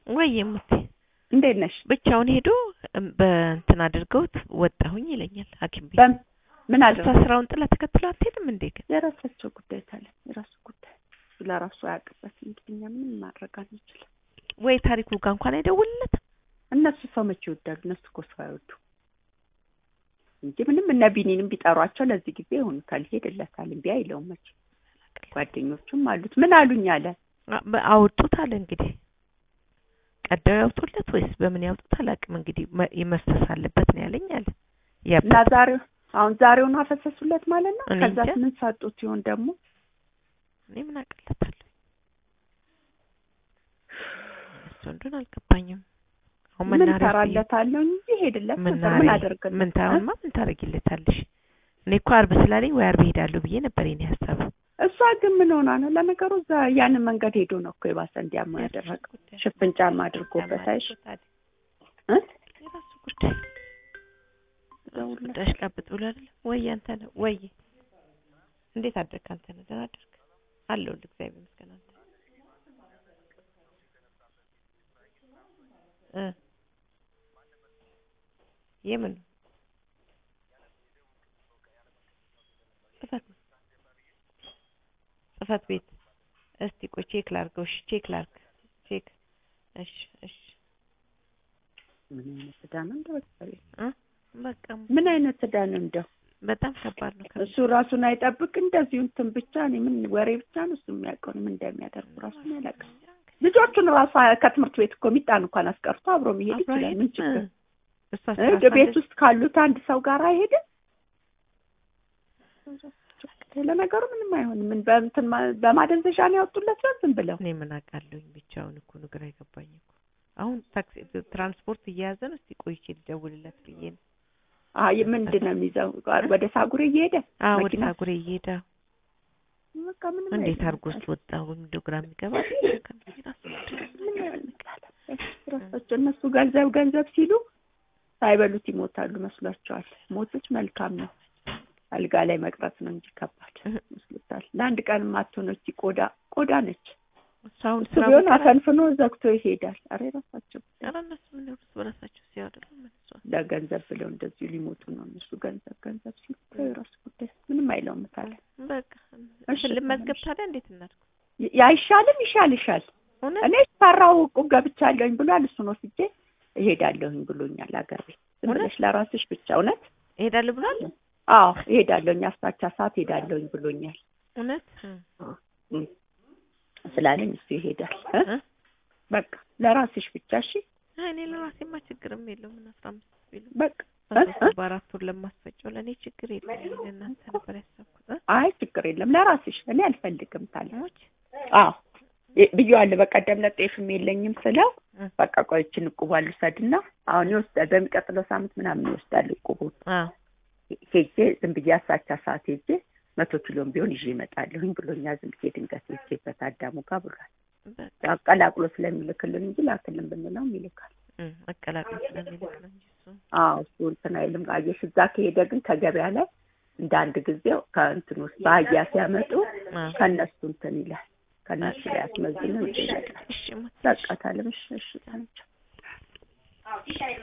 ወይ ሙቴ እንዴት ነሽ? ብቻውን ሄዶ እም፣ በእንትን አድርገውት ወጣሁኝ ይለኛል ሐኪም ቤት። በም- ምን እሷ አደረገ? ስራውን ጥላ ተከትሎ አትሄድም እንዴ ግን? የራሳቸው ጉዳይ ታለ የራሱ ጉዳይ ለራሱ አያውቅበት። እንግዲህ እኛ ምንም ማድረግ አንችልም። ወይ ታሪኩ ጋር እንኳን አይደውልለትም። እነሱ ሰው መቼ ይወዳሉ? እነሱ እኮ ሰው አይወዱ እንጂ ምንም እነ ቢኒንም ቢጠሯቸው ለዚህ ጊዜ ይሆኑታል፣ ይሄድለታል። እምቢ አይለውም መቼ። ጓደኞቹም አሉት። ምን አሉኝ አለ አ- በ- አወጡት አለ እንግዲህ ቀደው ያውጡለት ወይስ በምን ያውጡት አላውቅም። እንግዲህ መ- መፍሰስ አለበት ነው ያለኝ አለ። እና ያበት ዛሬው አሁን ዛሬውን አፈሰሱለት ማለት ነው። እኔ ከዛ እንጃ። ምን ሰጡት ይሆን ደግሞ? እኔ ምን አቅለታለሁ እሱ እንደሆነ አልገባኝም። አሁን ምን መናኸሪያ ሰራለታለሁ እንጂ ሄድለት ነበር። ምን መናኸሪያ አደርግለት? ምን ታውማ ምን ታደርጊለታለሽ? እኔ እኮ አርብ ስላለኝ ወይ አርብ ሄዳለሁ ብዬ ነበር የኔ ሀሳብ። እሷ ግን ምን ሆና ነው? ለነገሩ እዛ ያንን መንገድ ሄዶ ነው እኮ የባሰ እንዲያማ ያደረገው። ሽፍን ጫማ አድርጎበት አይሽ እ? የራሱ ጉዳይ ደውልለት። ጉዳይሽ ቀብጥ ብሎ አይደለም ወይ አንተ ነህ ወይ እንዴት አደርክ አንተ ነህ ደህና አደርክ አለሁልህ እግዚአብሔር ይመስገን አንተ እ የምን ጽፈት ጽፈት ቤት እስቲ ቆይ ቼክ ላድርገው እሺ ቼክ ላድርግ ቼክ እሺ እሺ ምን አይነት ዕዳ ነው እንደው በቃ እ በቃ ምን አይነት ዕዳ ነው እንደው በጣም ከባድ ነው ከ- እሱ ራሱን አይጠብቅ እንደዚሁ እንትን ብቻ እኔ ምን ወሬ ብቻ ነው እሱ የሚያውቀው እኔ ምን እንደሚያደርጉ ራሱን አያውቅም። ልጆቹን ራሱ ከትምህርት ቤት እኮ ሚጣን እንኳን አስቀርቶ አብሮ መሄድ አብሮ ይችላል። ምን አይሄድም? ችግር እሷ እ? ስራ ቤት ሳለች ውስጥ ካሉት አንድ ሰው ጋር አይሄድም። ለነገሩ ምንም አይሆንም። ምን በእንትን ማ- በማደንዘዣ ነው ያወጡለት ነው ዝም ብለው እኔ ምን አውቃለሁኝ ብቻውን እኮ ነው ግራ የገባኝ እኮ አሁን ታክሲ ትራንስፖርት እየያዘ ነው እስቲ ቆይቼ ልደውልለት ብዬ ነው አይ ምንድን ነው የሚይዘው ወደ ሳጉሬ እየሄደ አዎ ወደ መኪና? ሳጉሬ እየሄደ በቃ ምንም እንዴት አይልም። አድርጎ ውስጥ ወጣው እንደው ግራ የሚገባ ምን ያልቃል? ራሳቸው እነሱ ገንዘብ ገንዘብ ሲሉ ሳይበሉት ይሞታሉ መስሏቸዋል። ሞቶች መልካም ነው። አልጋ ላይ መቅረት ነው እንጂ ከባድ መስሎታል። ለአንድ ቀን ማትሆነች ቆዳ ቆዳ ነች። እሱ አሁን እሱ ስራ ቢሆን ቦታ ላይ- አፈንፍኖ ዘግቶ ይሄዳል። አረ ራሳቸው ኧረ እነሱ ምን እርስ በራሳቸው ሲያወሩ ምን እሷ ለገንዘብ ብለው እንደዚሁ ሊሞቱ ነው እነሱ ገንዘብ ገንዘብ ሲሉ የራሱ ጉዳይ ምንም አይለውም ታለ በቃ እሺ፣ ልመዝገብ ታዲያ እንዴት እናድርግ ያይሻልም ይሻል ይሻል እውነት እኔ ፈራው እቁብ ገብቻለሁኝ ብሏል። እሱን ወስጄ እሄዳለሁኝ ብሎኛል። አገር ቤት ዝም እውነት? ብለሽ ለራስሽ ብቻ እውነት? እሄዳለሁ ብሏል አዎ እሄዳለሁኝ፣ አስታቻ ሰዓት እሄዳለሁኝ ብሎኛል እውነት እም፣ ስላለኝ እሱ ይሄዳል እ? እ? በቃ ለራስሽ ብቻ እሺ። አይ እኔ ለራሴማ ችግርም የለውም ምን አስራ አምስት ቢሉ በቃ እ? በሶስት እ? በአራት ወር ለማስፈጨው ለእኔ ችግር የለም እኔ ለእናንተ ነበር ያሰብኩት እ? አይ ችግር የለም ለራስሽ። እኔ አልፈልግም ታለ ሞች አዎ ይ- ብዬዋለሁ። በቀደም ለጤፍም የለኝም ስለው እ። በቃ ቆይችን እቁቧን ልውሰድና አሁን ይወስዳል። በሚቀጥለው ሳምንት ምናምን ይወስዳል እቁቡን አዎ ሄጄ ዝም ብዬ አሳቻ ሰዓት ሄጄ መቶ ኪሎም ቢሆን ይዤ እመጣለሁኝ ብሎኛል። ዝም ብዬ ድንገት ሄጄበት አዳሙ ጋር ብሏል። በቃ አቀላቅሎ ስለሚልክልን እንጂ ላክልን ብንለውም ይልካል። እ፣ አቀላቅሎ ስለሚልክ ነው እንጂ እሱ አዎ እሱ እንትን አይልም። አየሽ እዛ ከሄደ ግን ከገበያ ላይ እንደ አንድ ጊዜው ከእንትን ውስጥ በአህያ ሲያመጡ አዎ ከእነሱ እንትን ይላል። ከእነሱ ላይ አስመዝነው ይዤ ይመጣል። እሺ ሞት በቃ ታለም እሺ እሺ ታለች